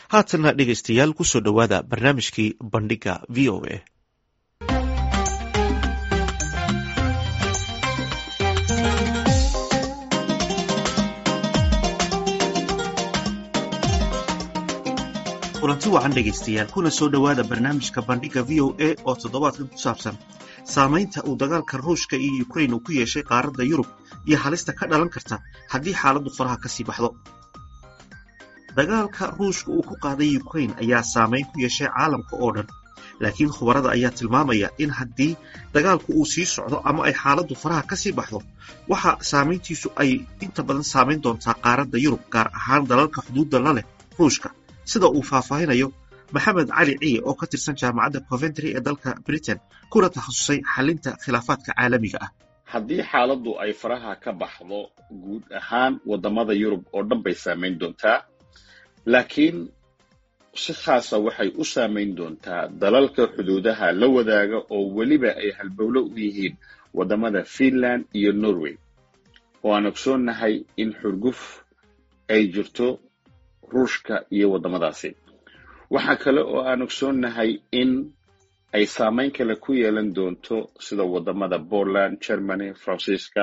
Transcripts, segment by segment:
haatanna dhegaystayaal kusoo dhowaada barnaamijkii bandhiga v o a kulanti wacan dhegaystayaal kuna soo dhowaada barnaamijka bandhiga v o a oo toddobaadkan ku saabsan saamaynta uu dagaalka ruushka iyo ukrain uu ku yeeshay qaaradda yurub iyo halista ka dhalan karta haddii xaaladdu faraha ka sii baxdo dagaalka ruushka uu ku qaaday ukrain ayaa saamayn ku yeeshay caalamka oo dhan laakiin khubarada ayaa tilmaamaya in haddii dagaalku uu sii socdo ama ay xaaladdu faraha ka sii baxdo waxa saamayntiisu ay inta badan saamayn doontaa qaaradda yurub gaar ahaan dalalka xuduudda la leh ruushka sida uu faahfaahinayo maxamed cali ciye oo ka tirsan jaamacadda coventry ee dalka britain kuna takhasusay xalinta khilaafaadka caalamiga ah haddii xaaladdu ay faraha ka baxdo guud ahaan waddamada yurub oo dhan bay saamayn doontaa laakiin si khaasa waxay u saamayn doontaa dalalka xuduudaha la wadaaga oo weliba ay halbowlo u yihiin waddamada finland iyo norway oo aan ogsoonnahay in xurguf ay jirto ruushka iyo waddamadaasi waxaa kale oo aan ogsoonnahay in ay saamayn kale ku yeelan doonto sida waddamada poland germany faransiiska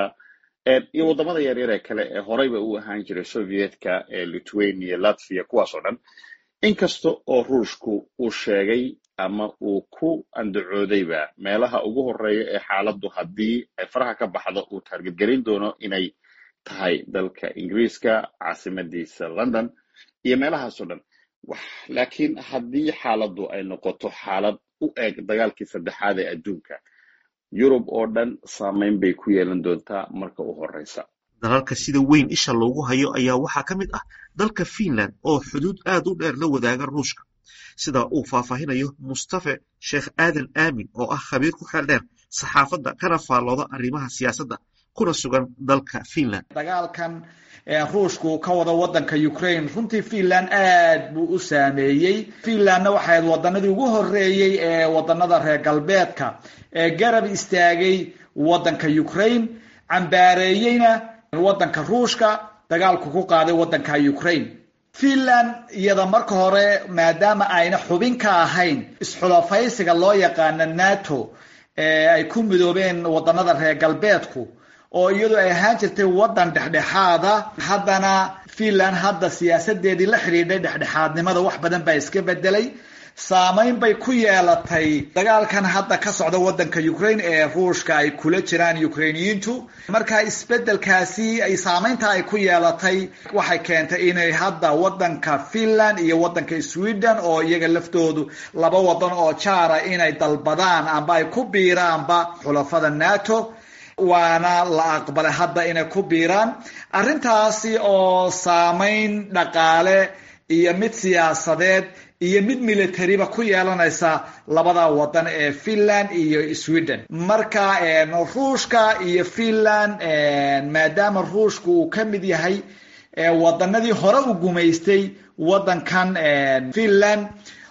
iyo waddamada yaryar ee kale ee horeyba u ahaan jiray sovietka ee lithuania latvia kuwaas oo dhan inkasta oo ruushku uu sheegay ama uu ku andacoodayba meelaha ugu horeeya ee xaaladdu haddii ay faraha ka baxdo uu taargetgelin doono inay tahay dalka ingiriiska caasimadiisa london iyo meelahaasoo dhan laakiin haddii xaaladdu ay noqoto xaalad u eg dagaalkii saddexaad ee adduunka yurub oo dhan saamayn bay ku yeelan doontaa marka u horeysa dalalka sida weyn isha loogu hayo ayaa waxaa ka mid ah dalka finland oo xuduud aad u dheer la wadaaga ruushka sida uu faahfaahinayo mustafe sheekh aadan aamin oo ah khabiir ku xeel dheer saxaafadda kana faallooda arrimaha siyaasadda kuna sugan dalka finland dagaalkan ruushku ka wada wadanka ukraine runtii finland aad buu u saameeyey finlandna waxay ahayd wadanadii ugu horeeyey ee wadanada reer galbeedka ee garab istaagay wadanka ukraine cambaareeyeyna wadanka ruushka dagaalku ku qaaday wadanka ukraine finland iyada marka hore maadaama ayna xubin ka ahayn isxulafaysiga loo yaqaano nato ee ay ku midoobeen wadanada reer galbeedku oo iyadu ay ahaan jirtay waddan dhexdhexaada haddana finland hadda siyaasadeedii la xidhiidhay dhexdhexaadnimada wax badan baa iska bedelay saamayn bay ku yeelatay dagaalkan hadda ka socda wadanka ukraine ee ruushka ay kula jiraan ukrainiyiintu marka isbedelkaasi ay saamaynta ay ku yeelatay waxay keentay inay hadda wadanka finland iyo wadanka sweden oo iyaga laftoodu laba wadan oo jaara inay dalbadaan amba ay ku biiraanba xulafada nato waana la aqbalay hadda inay ku biiraan arrintaasi oo saamayn dhaqaale iyo mid siyaasadeed iyo mid militariba ku yeelanaysa labada wadan ee finland iyo sweden marka ruushka iyo finland maadaama ruushka uu ka mid yahay wadanadii hore u gumaystay wadankan finland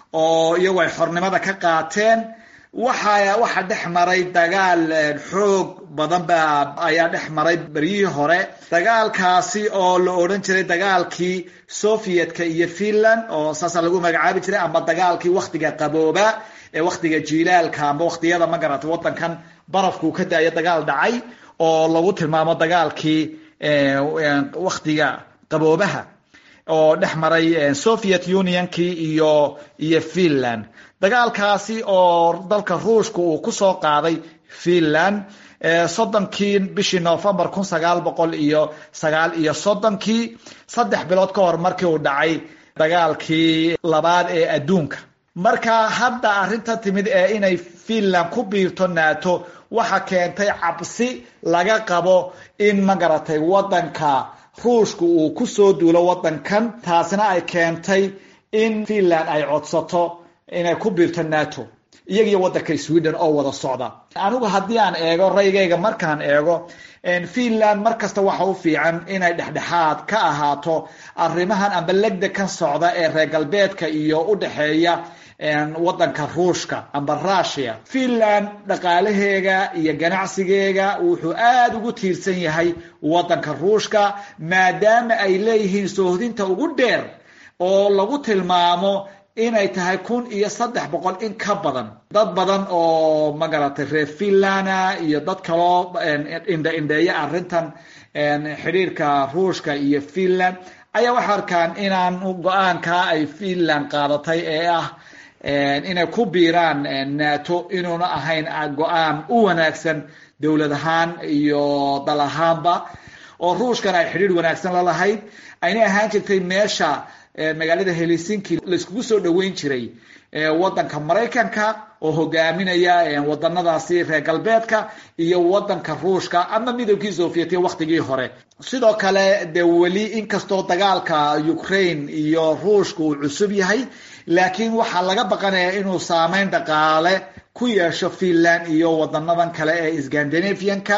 oo iyagu ay xornimada ka qaateen waxa waxaa dhex maray dagaal xoog badan ba ayaa dhex maray beryihii hore dagaalkaasi oo la odhan jiray dagaalkii sovietka iyo finland oo saasa lagu magacaabi jiray ama dagaalkii waktiga qabooba ee waktiga jiilaalka amba waktiyada ma garata wadankan barafkuu ka daayo dagaal dhacay oo lagu tilmaamo dagaalkii waktiga qaboobaha oo dhex maray soviet unionkii iyo iyo finland dagaalkaasi oo dalka ruushka uu kusoo qaaday finland soddonkii bishii novembar kun sagaal boqol iyo sagaal iyo soddonkii saddex bilood ka hor markii uu dhacay dagaalkii labaad ee adduunka marka hadda arrinta timid ee inay finland ku biirto nato waxa keentay cabsi laga qabo in ma garatay wadanka ruushka uu kusoo duulo wadankan taasina ay keentay in finland ay codsato inay ku biirto nato iyagiyo wadanka sweden oo wada socda anigu haddii aan eego raygayga markaan eego finland mar kasta waxa u fiican inay dhexdhexaad ka ahaato arrimahan amba legda kan socda ee reer galbeedka iyo u dhexeeya wadanka ruushka amba russia finland dhaqaalaheega iyo ganacsigeega wuxuu aada ugu tiirsan yahay wadanka ruushka maadaama ay leeyihiin soohdinta ugu dheer oo lagu tilmaamo inay tahay kun iyo saddex boqol in ka badan dad badan oo magaratay reer finlanda iyo dad kaloo indha indheeya arrintan xidhiirka ruushka iyo finland ayaa waxay arkaan inaan go-aankaa ay finland qaadatay ee ah inay ku biiraan nato inuuna ahayn go-aan u wanaagsan dowlad ahaan iyo dal ahaanba oo ruushkana ay xidhiir wanaagsan la lahayd ayna ahaan jirtay meesha magaalada helsinki laiskugu soo dhoweyn jiray wadanka maraykanka oo hogaaminaya wadanadaasi reer galbeedka iyo wadanka ruushka ama midowgii sovietiya waktigii hore sidoo kale de weli inkastoo dagaalka ukraine iyo ruushka uu cusub yahay laakiin waxaa laga baqanaya inuu saameyn dhaqaale ku yeesho finland iyo wadanadan kale ee scandinavianka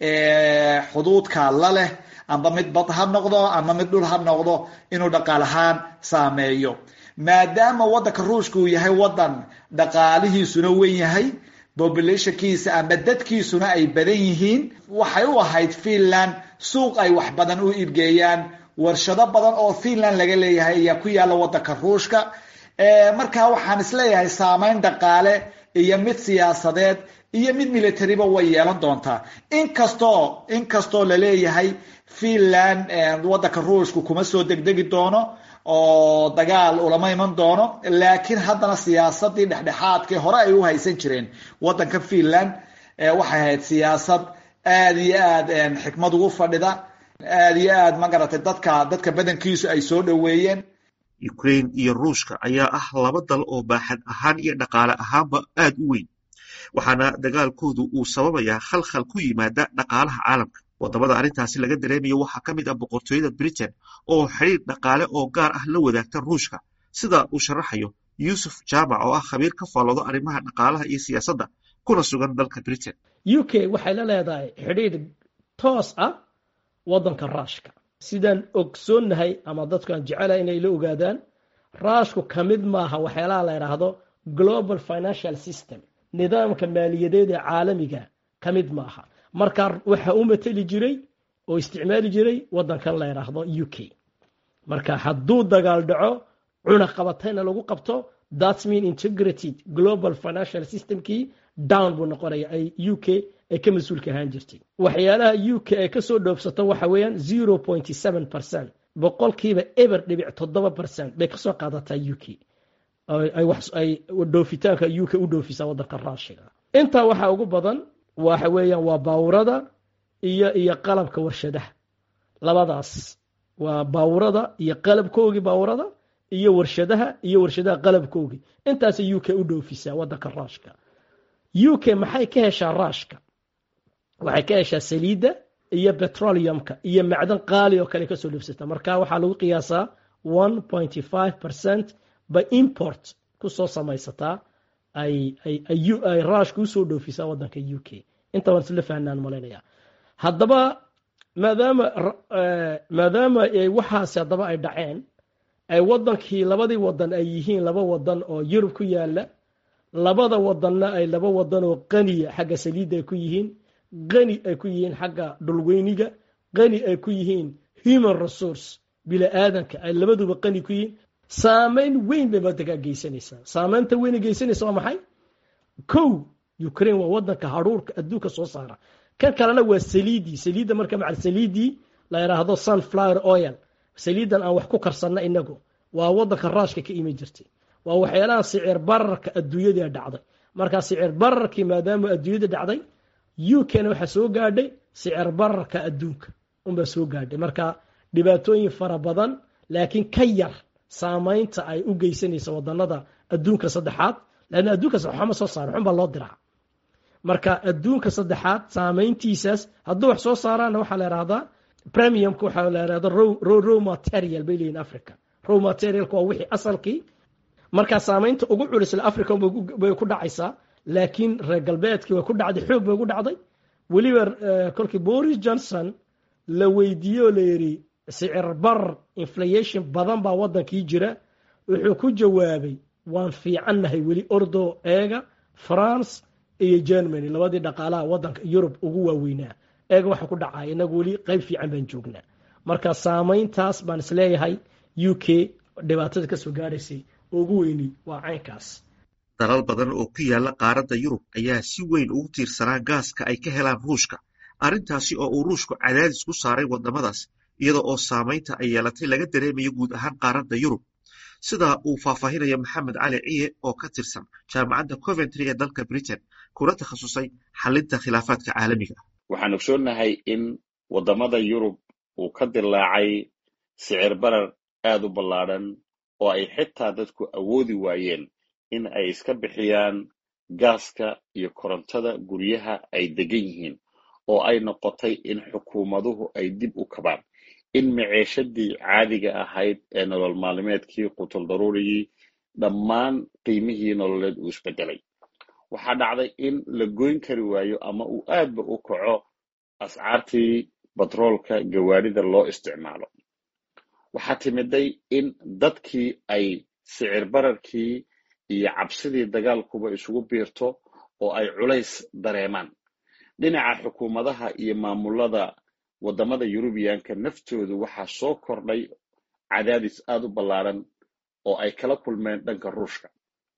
xuduudka la leh amba mid bad ha noqdo ama mid dhul ha noqdo inuu dhaqaal ahaan saameeyo maadaama wadanka ruushka uu yahay wadan dhaqaalihiisuna wen yahay populationkiisa ama dadkiisuna ay badan yihiin waxay u ahayd finland suuq ay wax badan u iibgeeyaan warshado badan oo finland laga leeyahay ayaa ku yaalla wadanka ruushka markaa waxaan isleeyahay saameyn dhaqaale iyo mid siyaasadeed iyo mid militariba way yeelan doontaa inkastoo inkastoo laleeyahay finland wadanka ruushka kuma soo degdegi doono oo dagaal ulama iman doono laakiin haddana siyaasadii dhexdhexaadkii hore ay u haysan jireen wadanka finland waxay ahayd siyaasad aada iyo aad xikmad ugu fadhida aada iyo aad magaratay dadka dadka badankiisu ay soo dhoweeyeen ukraine iyo ruushka ayaa ah laba dal oo baaxad ahaan iyo dhaqaale ahaanba aad u weyn waxaana dagaalkoodu uu sababayaa khalkhal ku yimaada dhaqaalaha caalamka wadamada arrintaasi laga dareemayo waxaa ka mid ah boqortooyada britain oo xidhiir dhaqaale oo gaar ah la wadaagta ruushka sida uu sharaxayo yuusuf jaamac oo ah khabiir ka faalloodo arrimaha dhaqaalaha iyo siyaasadda kuna sugan dalka britain u k waxay la leedahay xidhiir toos ah waddanka raashka sidaan ogsoonnahay ama dadkaan jecelahay inay la ogaadaan raashku ka mid maaha waxyaalaha la yidhaahdo global financial system nidaamka maaliyadeed ee caalamiga ka mid maaha markaa waxa u mateli jiray oo isticmaali jiray waddankan la yidhaahdo u k marka hadduu dagaal dhaco cunaqabatayna lagu qabto thats mean integrated global financial systemkii down buu noqonaya ay u k ay ka mas-uulka ahaan jirtay waxyaalaha u k ay kasoo dhoofsato waxa weeyaan zero point seven percent boqolkiiba eber dhibic toddoba percent bay kasoo qaadataa u k ay dhoofitaanka u k u dhoofisaa waddanka raashiga intaa waxaa ugu badan waxa weeyaan waa baawurada iyo iyo qalabka warshadaha labadaas waa baawurada iyo qalabkoogii baawurada iyo warshadaha iyo warshadaha qalabkoogii intaasay u k u dhoofisaa waddanka raashka u k maxay ka heshaa raashka waxay ka heshaa saliidda iyo petroleumka iyo macdan qaali oo kale kasoo dhoofsata marka waxaa lagu qiyaasaa one pointy five percent by import kusoo samaysataa ay ay raashka usoo dhoofisaa waddanka u k inta waan isla fahnaan malaynaya haddaba maadaama maadaama waxaasi haddaba ay dhaceen ay waddankii labadii wadan ay yihiin laba wadan oo yurub ku yaala labada wadanna ay laba wadan oo qaniya xagga saliidda ay ku yihiin qani ay ku yihiin xagga dhulweyniga qani ay ku yihiin human resource bili-aadanka ay labaduba qani ku yihiin saameyn weyn bay madakaa geysanaysaa saameynta weyn geysanaysa waa maxay kow ukraine waa wadanka haruurka adduunka soo saara kan kalena waa saliidii saliidda marka macal saliidii la yidhaahdo sunflower oil saliidan aan wax ku karsanna inagu waa wadanka raashka ka imi jirtay waa waxyaalaha sicir bararka adduunyada dhacday markaa sicir bararkii maadaama adduunyada dhacday u k-na waxaa soo gaadhay sicir bararka adduunka unbaa soo gaadhay marka dhibaatooyin fara badan laakiin ka yar saameynta ay u geysanaysa wadanada adduunka saddexaad lanna adduunka waxama soo saara xun baa loo diraa marka adduunka saddexaad saameyntiisaas hadduu wax soo saaraana waxaa la ihahdaa premiumka waxaa la ihahda row material bay leeyihin africa row materialka waa wixii asalkii marka saameynta ugu culisla africa bay ku dhacaysaa laakiin reer galbeedkii way ku dhacday xoog bay ugu dhacday weliba kolkii boris johnson la weydiiye oo la yidhi sicir bar inflation badan baa wadankii jira wuxuu ku jawaabay waan fiicannahay weli ordo eega france iyo germany labadii dhaqaalaha wadanka yurub ugu waaweynaa eega waxa ku dhacaya inagu weli qeyb fiican baan joognaa marka saameyntaas baan isleeyahay u k dhibaatada kasoo gaaraysay ugu weyni waa caynkaas dalal badan oo ku yaala qaaradda yurub ayaa si weyn ugu tiirsanaa gaaska ay ka helaan ruushka arrintaasi oo uu ruushku cadaadis ku saaray waddamadaas iyada oo saamaynta ay yeelatay laga dareemayo guud ahaan qaaradda yurub sida uu faahfaahinaya maxamed cali ciye oo ka tirsan jaamacadda coventry ee dalka britain kuna takhasusay xalinta khilaafaadka caalamiga waxaan ogsoonnahay in waddamada yurub uu ka dilaacay sicir barar aad u ballaadhan oo ay xitaa dadku awoodi waayeen in ay iska bixiyaan gaaska iyo korontada guryaha ay degan yihiin oo ay noqotay in xukuumaduhu ay dib u kabaan in maceeshadii caadiga ahayd ee nolol maalmeedkii qutul daruurigii dhammaan qiimihii nololeed uu isbedelay waxaa dhacday in la goyn kari waayo ama uu aadba u kaco ascaartii batroolka gawaarida loo isticmaalo waxaa timiday in dadkii ay sicir bararkii iyo cabsidii dagaalkuba isugu biirto oo ay culays dareemaan dhinaca xukuumadaha iyo maamulada waddamada yurubiyaanka naftoodu waxaa soo kordhay cadaadis aad u ballaaran oo ay kala kulmeen dhanka ruushka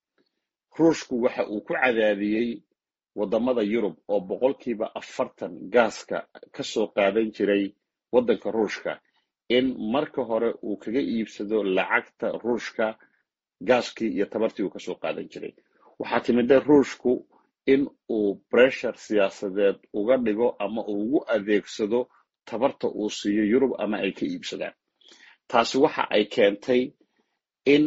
ruushku waxa uu ku cadaadiyey waddamada yurub oo boqolkiiba afartan gaaska ka soo qaadan jiray waddanka ruushka in marka hore uu kaga iibsado lacagta ruushka gaaskii iyo tabartii uu kasoo qaadan jiray waxaa timida ruushku in uu breshar siyaasadeed uga dhigo ama uu ugu adeegsado tabarta uu siiyo yurub ama ay ka iibsadaan taasi waxa ay keentay in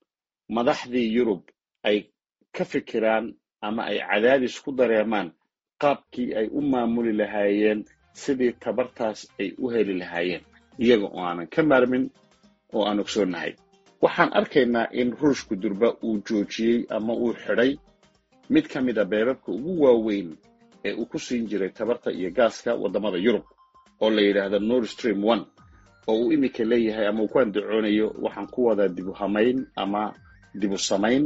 madaxdii yurub ay ka fikiraan ama ay cadaadis ku dareemaan qaabkii ay u maamuli lahaayeen sidii tabartaas ay u heli lahaayeen iyaga oo aanan ka maarmin oo aan ogsoonnahay waxaan arkaynaa in ruushku durba uu joojiyey ama uu xidhay mid ka mid a beerarka ugu waaweyn ee uu ku siin jiray tabarta iyo gaaska waddamada yurub oo la yidhaahdo nord stream one oo uu iminka leeyahay ama uu ku andacoonayo waxaan ku wadaa dibu hamayn ama dibu samayn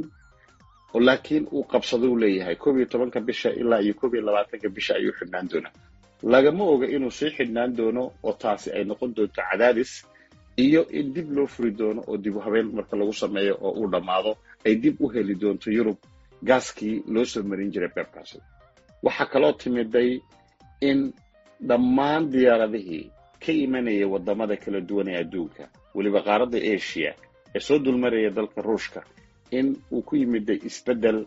laakiin uu qabsado u leeyahay koob iyo tobanka bisha ilaa iyo koob iyo labaatanka bisha ayuu xidhnaan doonaa lagama oga inuu sii xidhnaan doono oo taasi ay noqon doonto cadaadis iyo in dib loo furi doono oo dibu habeen marka lagu sameeyo oo uu dhammaado ay dib u heli doonto yurub gaaskii loo soo marin jiray beebkaasi waxaa kaloo timiday in dhammaan diyaaradihii ka imanaya waddamada kala duwan ee adduunka weliba qaaradda asia ee soo dulmaraya dalka ruushka in uu ku yimiday isbeddel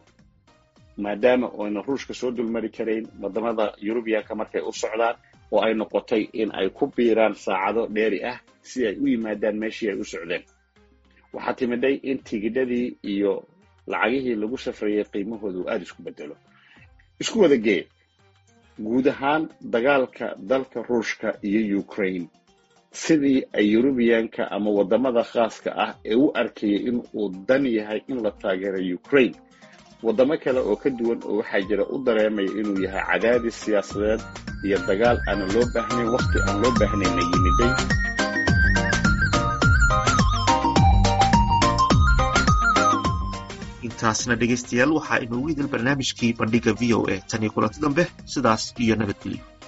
maadaama oyna ruushka soo dulmari karayn waddamada yurubiyaanka markay u socdaan oo ay noqotay in ay ku biiraan saacado dheeri ah si ay u yimaadaan meeshii ay u socdeen waxaa timiday in tigidhadii iyo lacagihii lagu safrayay qiimahoodu aada isku bedelo isku wada gee guud ahaan dagaalka dalka ruushka iyo ukraine sidii ay yurubiyaanka ama waddamada khaaska ah ee u arkayay in uu dan yahay in la taageero ukraine waddamo kale oo ka duwan oo waxaa jira u dareemaya inuu yahay cadaadis siyaasadeed iyo dagaal aanan loo baahnayn wakhti aan loo baahnayna yimiday intaasna dhegaystayaal waxaa inoogu idil barnaamijkii bandhigga v o a tan iyo kulanti dambe sidaas iyo nabadgelyo